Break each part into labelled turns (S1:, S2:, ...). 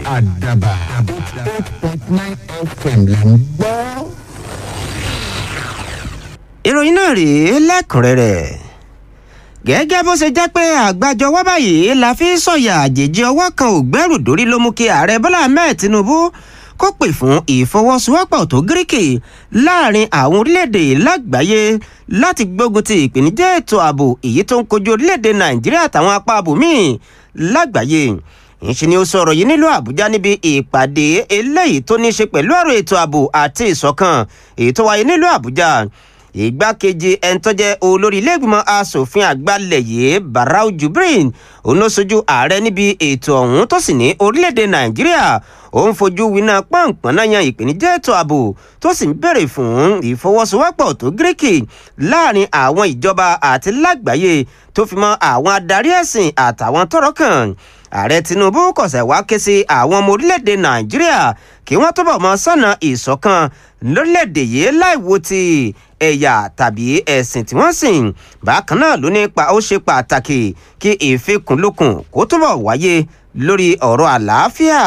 S1: àdàbà eight point nine fm là ń gbọ́.
S2: ìròyìn náà rèé lẹ́kùnrẹ́rẹ́ gẹ́gẹ́ bó ṣe jẹ́ pé àgbájọ wá báyìí la fi sọ̀yà àjèjì ọwọ́ kan ò gbẹ́rù dórí ló mú kí ààrẹ bọ́lá ahmed tinubu kó pè fún ìfọwọ́sowọ́pọ̀ tó gíríkì láàrin àwọn orílẹ̀-èdè lágbàáyé láti gbógun ti ìpèníjà ètò ààbò èyí tó ń kojú orílẹ̀-èdè nàìjíríà àtàwọn apá abòmíì lágbàáyé ìṣe ni ó sọ̀rọ̀ yìí nílùú àbújá níbi ìpàdé eléyìí tó ní í ṣe pẹ̀lú ọ̀rọ̀ ètò ààbò àti ìṣọ̀kan èyí tó wáyé nílùú àbújá ìgbákejì ẹni tó jẹ́ olórí iléègbìmọ̀ asòfin àgbàlẹ̀ yìí barau jubrin òun ló sojú ààrẹ níbi ètò ọ̀hún tó sì ní orílẹ̀-èdè nàìjíríà ó ń fojú winá pọ́npọ́n náà yan ìpèníjà ètò ààbò tó sì ń béèrè fún ìfọwọ́sowọ́pọ̀ tó gíríkì láàrin àwọn ìjọba àti lágbàáyé tó fi mọ́ àwọn adarí ẹ̀sìn àtàwọn tọ́rọ̀ kàn ààrẹ tinubu kọ̀sẹ̀ wá ké sí àwọn ọmọ orílẹ̀-èdè nàìjíríà kí wọ́n túbọ̀ mọ sọ́nà ìṣọ̀kan lórílẹ̀-èdè yìí láìwo ti ẹ̀yà tàbí ẹ̀sìn tí wọ́n sìn bákan náà ló ní pa ó ṣe pàtàkì kí ìfikùnlukùn kó túbọ̀ wáyé lórí ọ̀rọ̀ àlàáfíà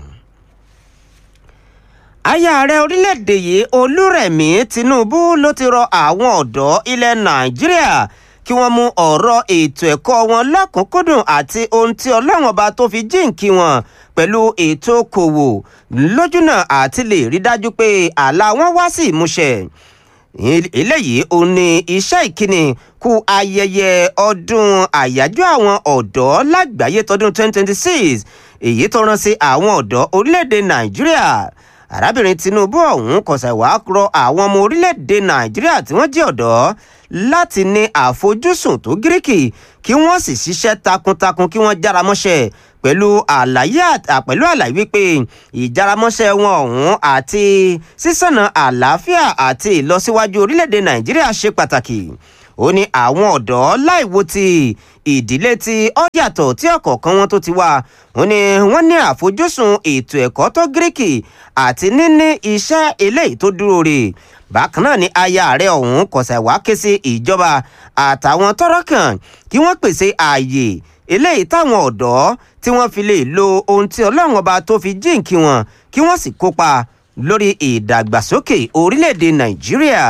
S2: aya ààrẹ orílẹ̀-èdè yìí olúrẹ̀mí tinubu ló ti rọ àwọn ọ̀dọ́ ilẹ̀ nàìjíríà kí wọ́n mú ọ̀rọ̀ ètò ẹ̀kọ́ wọn lọ́kùnkúndùn àti ohun tí ọlọ́run ọba tó fi jíǹkí wọn pẹ̀lú ètò okòwò lójúnà àti lè rí dájú pé àlá wọn wá sí ìmúṣẹ eléyìí ò ní iṣẹ́ ìkíni kú ayẹyẹ ọdún àyájọ́ àwọn ọ̀dọ́ lágbàáyé tọdún 2026 èyí tó rán sí àwọn ọ̀dọ́ orílẹ̀-èdè nàìjíríà arábìnrin tinubu ọ̀hún kọ̀sẹ̀ wàá rọ àwọn ọmọ orílẹ̀-èdè nàìjíríà tí wọ́n jẹ́ ọ̀dọ́ láti ní àfojúsùn tó gíríkì kí wọ́n sì ṣiṣẹ́ takuntakun kí wọ́n jára mọ́ṣẹ́ pẹ̀lú àlàyé pẹ̀lú àlàyé wípé ìjáramọ́ṣẹ́ wọn ọ̀hún àti sísànà àlàáfíà àti ìlọsíwájú orílẹ̀-èdè nàìjíríà ṣe pàtàkì ó ní àwọn ọ̀dọ́ láìwo ti ìdílé tí ó yàtọ̀ tí ọ̀kọ̀ọ̀kan wọn tó ti wá ó ní wọ́n ní àfojúsùn ètò ẹ̀kọ́ tó gíríkì àti níní iṣẹ́ eléyìí tó dúró rè bákan náà ni aya ààrẹ ọ̀hún kọ̀sẹ̀ wá ké sí ìjọba àtàwọn tọ́rọ̀ kàn kí wọ́n pèsè ààyè eléyìí táwọn ọ̀dọ́ tí wọ́n fi lè lo ohun tí ọlọ́run ọba tó fi jíǹkí wọn kí wọ́n sì kópa lórí ìdàgbàsókè orílẹ̀-èdè nàìjíríà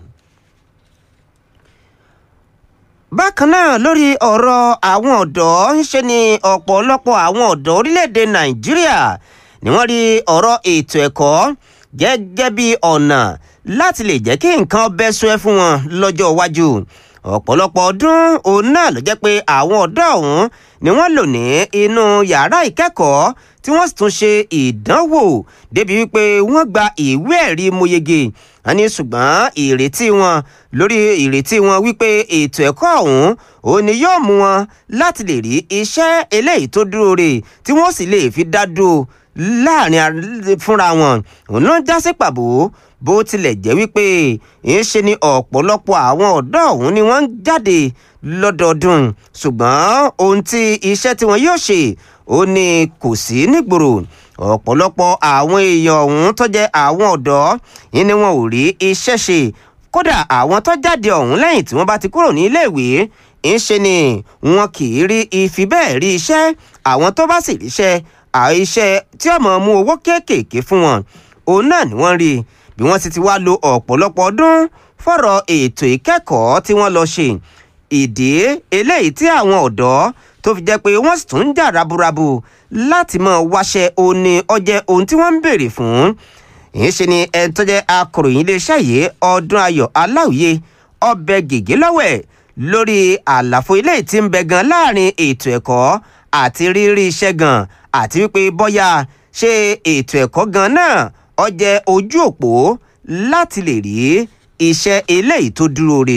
S2: bákan náà lórí ọ̀rọ̀ àwọn ọ̀dọ́ ń ṣe ni ọ̀pọ̀lọpọ̀ àwọn ọ̀dọ́ orílẹ̀-èdè nàìjíríà ni wọ́n rí ọ̀rọ̀ ètò ẹ̀kọ́ gẹ́gẹ́ bí ọ̀nà láti lè jẹ́ kí nǹkan bẹ́ sọ ẹ́ fún wọn lọ́jọ́ iwájú ọ̀pọ̀lọpọ̀ ọdún òun náà ló jẹ́ pé àwọn ọ̀dọ́ ọ̀hún ni wọ́n lò ní inú yàrá ìkẹ́kọ̀ọ́ tí wọ́n sì tún ṣe ìdánwò débi wípé wọ́n gba ìwé ẹ̀rí moyege wọ́n ní ṣùgbọ́n ìrètí wọn lórí ìrètí wọn wípé ètò ẹ̀kọ́ ọ̀hún òun ni yóò mú wọn láti lè rí iṣẹ́ eléyìí tó dúró rè tí wọ́n sì lè fi dá dúró láàrin fúnra wọn òun ló ń já sí pàbó bó tilẹ̀ jẹ́ wípé ń ṣe ni ọ̀pọ̀lọpọ̀ àwọn ọ̀dọ́ ọ̀hún ni wọ́n ń jáde lọ́dọọdún ṣùgbọ́n ohun tí iṣẹ́ tí wọ́n yóò ṣe ó ní kò sí nígboro ọ̀pọ̀lọpọ̀ àwọn èèyàn ọ̀hún tó jẹ́ àwọn ọ̀dọ́ yìí ni wọn ò rí iṣẹ́ ṣe kódà àwọn tó jáde ọ̀hún lẹ́yìn tí wọ́n bá ti kúrò ní iléèwé ń ṣe ni wọn kì í rí ifi bẹ́ẹ̀ rí iṣẹ́ àwọn tó bá sì ríṣẹ́ àìṣe tí ọmọ mú owó kéékèèké fún wọn òun náà ni wọ́n rí bí wọ́n sì ti wá lo ọ̀pọ̀lọpọ̀ ọdún fọ̀rọ̀ ètò ìkẹ́kọ̀ọ́ tí wọ́n lọ ṣe ìdí eléyìí tí àwọn ọ̀dọ́ tó fi jẹ́ pé wọ́n sì tún ń jà raburabu láti mọ̀ wáṣẹ́ òní ọjẹ́ ohun tí wọ́n ń béèrè fún ìyẹn ṣe ni ẹni tó jẹ́ akọ̀ròyìn iléeṣẹ́ yìí ọdún ayọ̀ aláwìyé ọbẹ̀ gègé lọ́wẹ̀ lórí àlàfo ilé tí ń bẹ gan láàrin ètò ẹ̀kọ́ àti rírí iṣẹ́ gan àti wípé bọ́yá ṣe ètò ẹ̀kọ́ gan náà ó jẹ́ ojú òpó láti lè rí iṣẹ́ eléyìí tó dúró rè.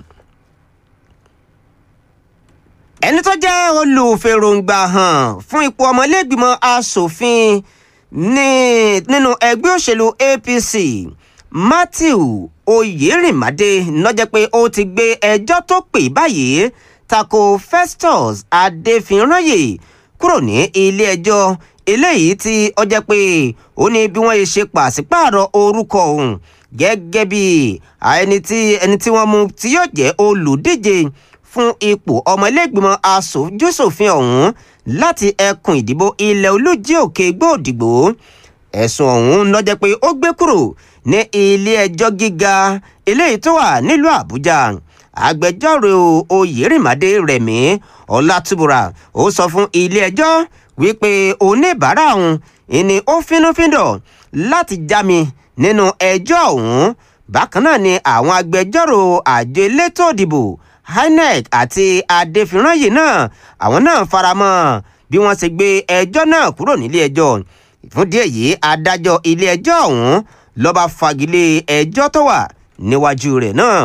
S2: ẹni tó jẹ́ olùfèròǹgbà hàn fún ipò ọmọlẹ́gbìmọ̀ asòfin ní nínú ẹgbẹ́ òṣèlú apc matthew oyèrìmádé lọ́jọ́ pé ó ti gbé ẹjọ́ tó pè báyìí tako festus adéfínráyè kúrò ní ilé ẹjọ́ eléyìí tí ó jẹ́ pé ó ní bí wọ́n ṣe pàṣípààrọ̀ orúkọ òun gẹ́gẹ́ bí ẹni tí ẹni tí wọ́n mú tí yóò jẹ́ olùdíje fún ipò ọmọ ilégbìmọ̀ asòjúṣòfin ọ̀hún láti ẹkùn ìdìbò ilẹ̀ olójì òkè gbòdìgbò ẹ̀sùn ọ̀hún ló jẹ́ pé ó gbé kúrò ní ilé ẹjọ́ gíga eléyìí tó wà nílùú àbújá agbẹjọ́rò oyèrìmàdé rẹ̀mí ọlátúbúra ó sọ fún ilé ẹjọ́ wípé oníbàárà òun ìní ó fínúfíndọ̀ láti já mi nínú ẹjọ́ ọ̀hún bákan náà ni àwọn agbẹjọ́rò àjọ elétò ìdìbò inec àti adéfirányè náà àwọn náà faramọ́ bí wọ́n ṣe gbé ẹjọ́ náà kúrò nílé ẹjọ́ fún díẹ̀ yìí adájọ́ ilé ẹjọ́ ọ̀hún ló bá fagilé ẹjọ́ tó wà níwájú rẹ̀ náà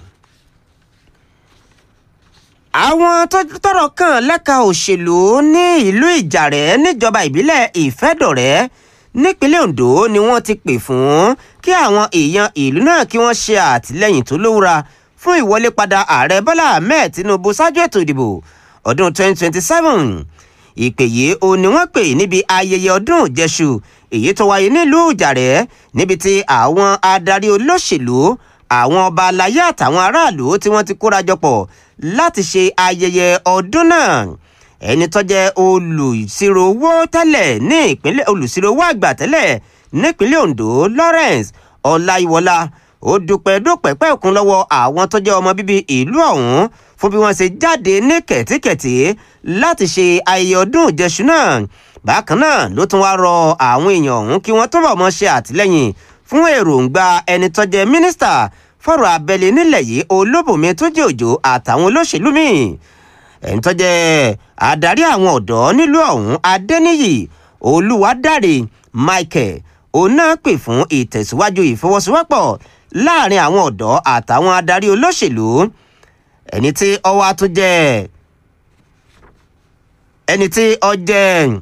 S2: àwọn tọ́rọ̀ kàn lẹ́ka òṣèlú ní ìlú ìjàrẹ́ níjọba ìbílẹ̀ ìfẹ́dọ̀rẹ́ nípínlẹ̀ ondo ni wọ́n ti pè fún kí àwọn èèyàn ìlú náà kí wọ́n ṣe àtìlẹ́yìn tó lówura fún ìwọlé padà ààrẹ bọ́lá ahmed tinubu ṣáájú ètò ìdìbò ọdún 2027 ìpè yìí ó ní wọ́n pè níbi ayẹyẹ ọdún ìjẹṣu èyí tó wáyé nílùú ìjàrẹ́ níbi tí àwọn adarí olóṣèlú àwọn ọba aláyé àtàwọn aráàlú tí wọ́n ti kóra jọpọ̀ láti ṣe ayẹyẹ ọdún náà ẹni tó jẹ́ olùsirò owó tẹ́lẹ̀ ní ìpínlẹ̀ olùsirò owó àgbà tẹ́lẹ̀ nípínlẹ̀ ondo lawrence ọláyíwọlá ó dúpẹ́ dúpẹ́ pẹ́ẹ́kún lọ́wọ́ àwọn tó jẹ́ ọmọ bíbí ìlú ọ̀hún fún bí wọ́n ṣe jáde ní kẹ̀tíkẹ̀tí láti ṣe ayẹyẹ ọdún ìjẹṣu náà bákan náà ló tún wá rọ àwọn èèyàn ọ̀hún kí wọ́n túbọ̀ mọ́ ṣe àtìlẹ́yìn fún èròǹgbà ẹni tó jẹ́ mínísítà fọ̀rọ̀ abẹ́lé nílẹ̀ yìí olóbùnmi tó jẹ́ òjò àtàwọn olóṣèlú míì ẹni tó jẹ́ adarí àwọn ọ̀dọ́ nílùú ọ̀hún adẹ́níyì olúwadáre michael òun náà pè fún ìtẹ̀síwájú ìfọwọ́sowọ́pọ̀ láàrin àwọn ọ̀dọ́ àtàwọn adarí olóṣèlú ẹni tí ọwọ́ tó jẹ́ ẹni tí ọ jẹ́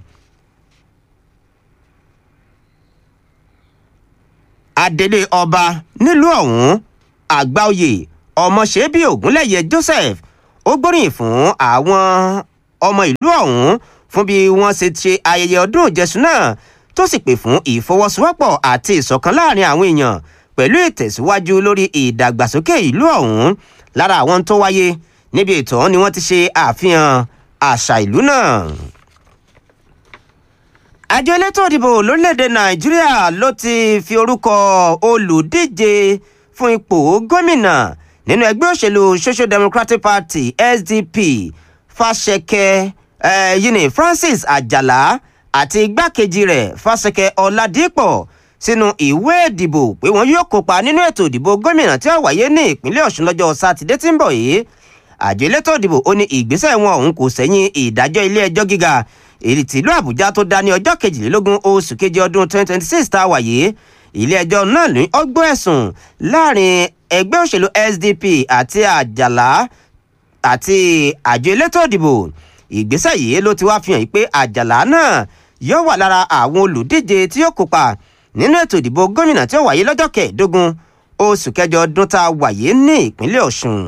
S2: adelé ọba nílùú ọ̀hún àgbáòye ọmọṣẹ́bí ògúnlẹ̀yẹ joseph ó gbóríyìn fún àwọn ọmọ ìlú ọ̀hún fún bí wọ́n ṣe ṣe ayẹyẹ ọdún ìjẹsùn náà tó sì pè fún ìfọwọ́sowọ́pọ̀ àti ìṣọ̀kan láàrin àwọn èèyàn pẹ̀lú ìtẹ̀síwájú lórí ìdàgbàsókè ìlú ọ̀hún lára àwọn tó wáyé níbi ètò ni wọ́n ti ṣe àfihàn àṣà ìlú náà àjọ elétò ìdìbò lórílẹ̀‐èdè nàìjíríà ló ti fi orúkọ olùdíje fún ipò gómìnà nínú ẹgbẹ́ òṣèlú social democratic party sdp fàṣẹkẹ eh, yìí francis àjàlá àti igbákejì rẹ̀ fàṣẹkẹ ọ̀làdìpọ̀ sínú ìwé ìdìbò pé wọn yóò kópa nínú ètò ìdìbò gómìnà tí ó wáyé ní ìpínlẹ̀ ọ̀ṣun lọ́jọ́ sátidé tí ń bọ̀ yìí àjọ elétò ìdìbò ó ní ìgbésẹ̀ wọn ọ̀hún kò sẹ́yìn ìdájọ́ ilé ẹjọ́ gíga èyí tìlú àbújá tó dá ní ọjọ́ kejìlélógún oṣù keje ọdún 2026 tá a wà yìí ilé ẹjọ́ náà ní ọgbọ́n ẹ̀sùn láàrin ẹgbẹ́ òṣèlú sdp àti àjàlá àti àjọ elétò ìdìbò ìgbésẹ̀ yìí ló ti wá fi hàn pé àjàlá náà yóò wà lára àwọn olùdíje tí yóò kópa nínú ètò ìdìbò gómìnà tí ó wáyé lọ́jọ́ kẹẹ̀ẹ́dógún oṣù kẹjọ ọdún tá a wáyé ní ìpínlẹ̀ ọ̀ṣun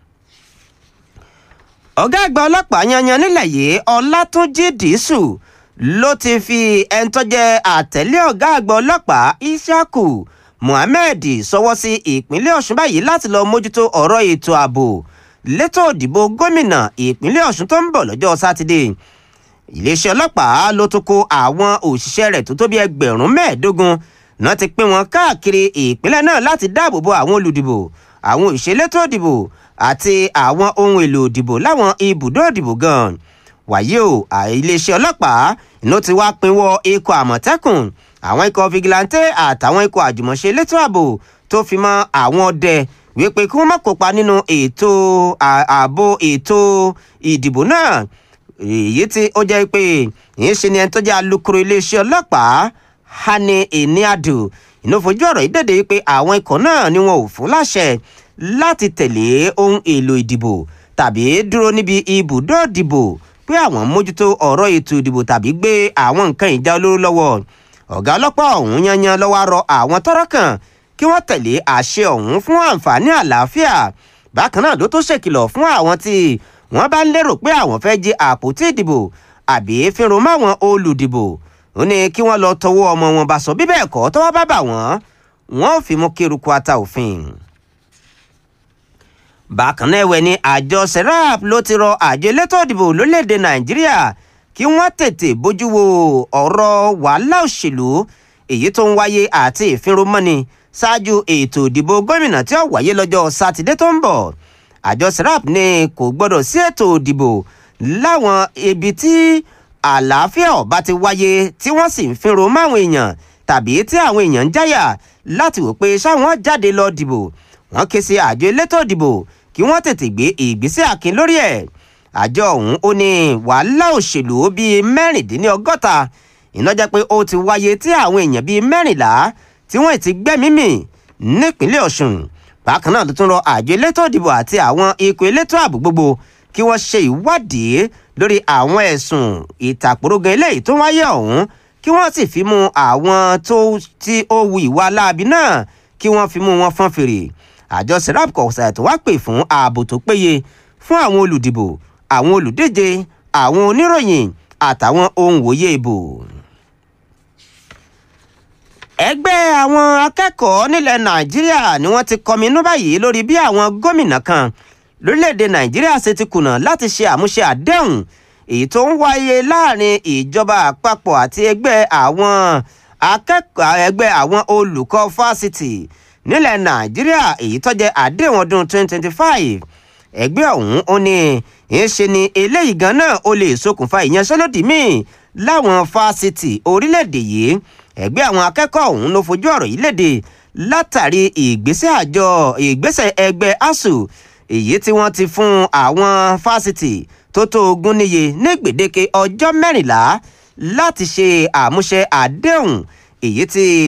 S2: ọ̀gá àgbà ọlọ́pàá yanyan nílẹ̀ yìí ọlátúnjì dìísù ló ti fi ẹni tó jẹ́ àtẹ̀lé ọ̀gá àgbà ọlọ́pàá isiaku muhammed sọwọ́ sí ìpínlẹ̀ ọ̀ṣun báyìí láti lọ mójútó ọ̀rọ̀ ètò ààbò létò òdìbò gómìnà ìpínlẹ̀ ọ̀ṣun tó ń bọ̀ lọ́jọ́ sátidé iléeṣẹ́ ọlọ́pàá ló tún kó àwọn òṣìṣẹ́ rẹ̀ tó tó bí ẹgbẹ̀rún mẹ́ẹ̀ẹ́dógún náà ti pín wọn káàkiri ìpínlẹ̀ náà láti dáàbò bo àwọn olùdìbò àwọn òṣèlétò òdìbò àti àwọn ohun èlò òdìbò láwọn ibùdó òdìbò gan wàyí o iléeṣẹ́ ọlọ́pàá ló ti wá pinwọ́ ikọ̀ àmọ̀tẹ́kùn àwọn ikọ̀ fìgìláńtẹ́ àtàwọn ikọ̀ àjùmọ̀ṣe elétò ààbò tó fi mọ́ àwọn ọdẹ wípé kí wọ́n má kópa nínú ètò ààbò ètò ìdìbò náà èyí tí ó jẹ́ pé ìyẹn ṣe ni ẹni tó jẹ́ alukoro iléeṣẹ́ ọlọ́pàá hani eniadu inú fojú ọ̀rọ̀ yìí dèdè pé àwọn ikọ̀ náà ni wọn ò fún láṣẹ láti tẹ̀lé ohun èlò ìdìbò tàbí dúró níbi ibùdó ìdìbò pé àwọn mójútó ọ̀rọ̀ ètò ìdìbò tàbí gbé àwọn nǹkan ìjà olóró lọ́wọ́ ọ̀gá ọlọ́pàá ọ̀hún yanyan lọ́wọ́ rọ àwọn tọ́rọ̀ kàn kí wọ́n tẹ̀lé àṣẹ ọ̀hún fún àǹfààní àlàáfíà bákan náà ló tó ṣèkìlọ̀ fún àwọn tí wọ́n bá ń lérò pé àwọn fẹ́ jí àpótí ìdìbò àbí fínrun máwọn olùdìbò ó ní kí wọ́n lọ tọwọ́ ọmọ wọn bá sọ bí bẹ́ẹ̀ kọ́ tọ́wọ́ bá bà wọ́n wọ́n ò fi mú kéruku ata òfin bákan náà ẹ̀wẹ̀ ni àjọ serap ló ti rọ àjọ elétò ìdìbò lórílẹ̀‐èdè nàìjíríà kí wọ́n tètè bójú wo ọ̀rọ̀ wàhálà òṣèlú èyí tó ń wáyé àti ìfinromọ́ni ṣáájú ètò ìdìbò gómìnà tí ó wáyé lọ́jọ́ sátidé tó ń bọ̀ àjọ serap ní kò gbọ́dọ̀ sí ètò ìdìbò láwọn ibi tí àlàáfíà ọba ti wáyé tí wọ́n sì ń finro máwọn èèyàn tàbí tí àwọn èèyàn ń jáyà láti wò pé ṣáwọn jáde lọ dìbò wọ́n ké sí àjọ elétò ìdìbò kí wọ́n tètè gbé ìgbésẹ̀ àkín lórí ẹ̀ àjọ ọ̀hún ó ní wàhálà òṣèlú bíi mẹ́rìndínlọ́gọ́ta iná jẹ́ pé ó ti wáyé tí àwọn èèyàn bíi mẹ́rìnlá tí wọ́n ti gbẹ́mí mì nípínlẹ̀ ọ̀ṣun bákan náà ló tún rọ àjọ elétò ìdìbò àti àwọn ikọ̀ elétò ààbò gbogbo kí wọ́n ṣe ìwádìí lórí àwọn ẹ̀sùn ìtàkùrọ̀gàn eléyìí tó wáyé ọ̀hún kí wọ́n sì fi mú àwọn tó tí ó wu ìwà láabi náà kí wọ́n fi mú wọn fọ́n fèrè àjọ serap kọ̀ọ̀sà tó wá pè fún ààbò tó péye fún àwọn olùdìbò àwọn olùdíje àwọn oníròyìn àtàwọn ohun wòye ìbò. ẹgbẹ́ àwọn akẹ́kọ̀ọ́ nílẹ̀ nàìjíríà ni wọ́n ti kọminú báyìí lórí bí àwọn gómìnà kan lórílẹ̀‐èdè nàìjíríà ṣe ti kùnà láti ṣe àmúṣe àdéhùn èyí tó ń wáyé láàrin ìjọba àpapọ̀ àti ẹgbẹ́ àwọn akẹ́kọ̀ọ́ ẹgbẹ́ àwọn olùkọ́ fásitì nílẹ̀ nàìjíríà èyí tó jẹ́ àdéhùn ọdún 2025 ẹgbẹ́ ọ̀hún ó ní ìṣe ni eléyìí gan náà ó lè ṣokùnfà ìyanṣẹ́lódì míì láwọn fásitì orílẹ̀-èdè yìí ẹgbẹ́ àwọn akẹ́kọ̀ọ́ ọ̀hún ló fojú ọ̀rọ̀ yìí léde látàrí ìgbésẹ̀ àjọ ìgbésẹ̀ ẹgbẹ́ asuu èyí tí wọ́n ti fún àwọn fásitì tó tó ogún níye ní gbèdéke ọjọ́ mẹ́rìnlá láti ṣe àmúṣe àdéhùn èyí tí